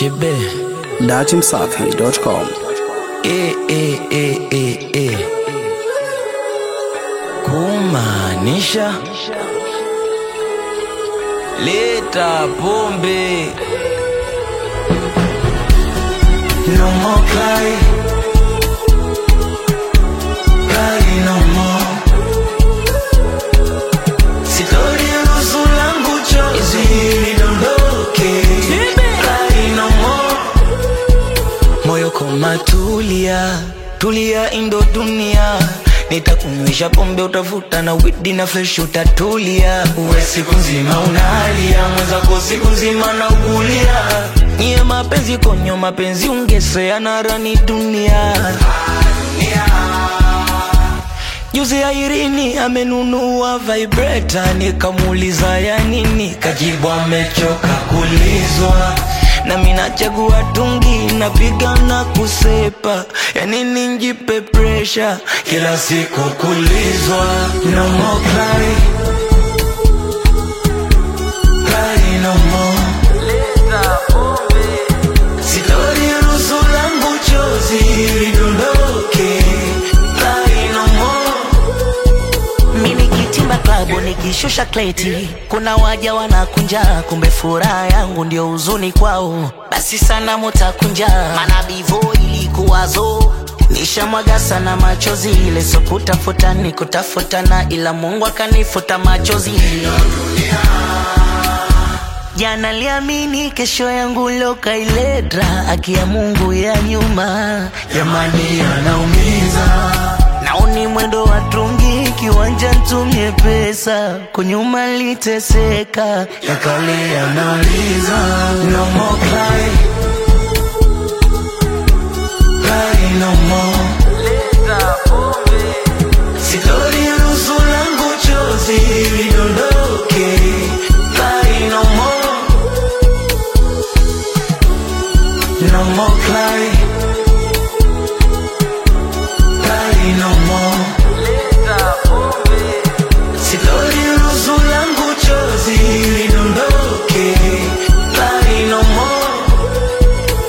Chibe. datimsafi.com. E, e, e, e, e. Kumaanisha leta pombe no more cry cry no more sitoruhusu langu chozi lidondoke cry no more moyo koma tulia tulia indo dunia nitakunywesha pombe utavuta na widi na fresh utatulia uwe siku nzima unalia mwenzako siku nzima na ukulia nyie mapenzi konyo mapenzi ungeseana rani dunia Juzi ya Irini amenunua vibrator, nikamuuliza ya nini, kajibu amechoka kulizwa. Na mimi nachagua tungi, napiga na kusepa, ya nini njipe pressure kila siku kulizwa. No more cry, cry no more. Sitoruhusu langu chozi lidondoke, cry no more. Mi nikitimba klabu nikishusha kleti, kuna waja wanakunja, kumbe furaha yangu ndio huzuni kwao. Basi sana mutakunja, mana bivo ilikuwazo nishamwaga sana machozi, ile so kutafuta ni kutafutana, ila Mungu akanifuta machozi. Jana liamini kesho yangu lokailedra, aki ya Mungu ya nyuma Jamani anaumiza Naoni mwendo wa tungi kiwanja ntumie pesa kunyuma liteseka yakale yanauliza no more cry cry no more sitoruhusu langu chozi lidondoke cry no more no more cry cry no more sitoruhusu langu chozi lidondoke cry no more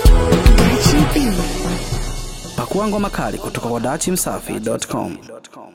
Pakua ngoma kali kutoka kwa datimsafi.com.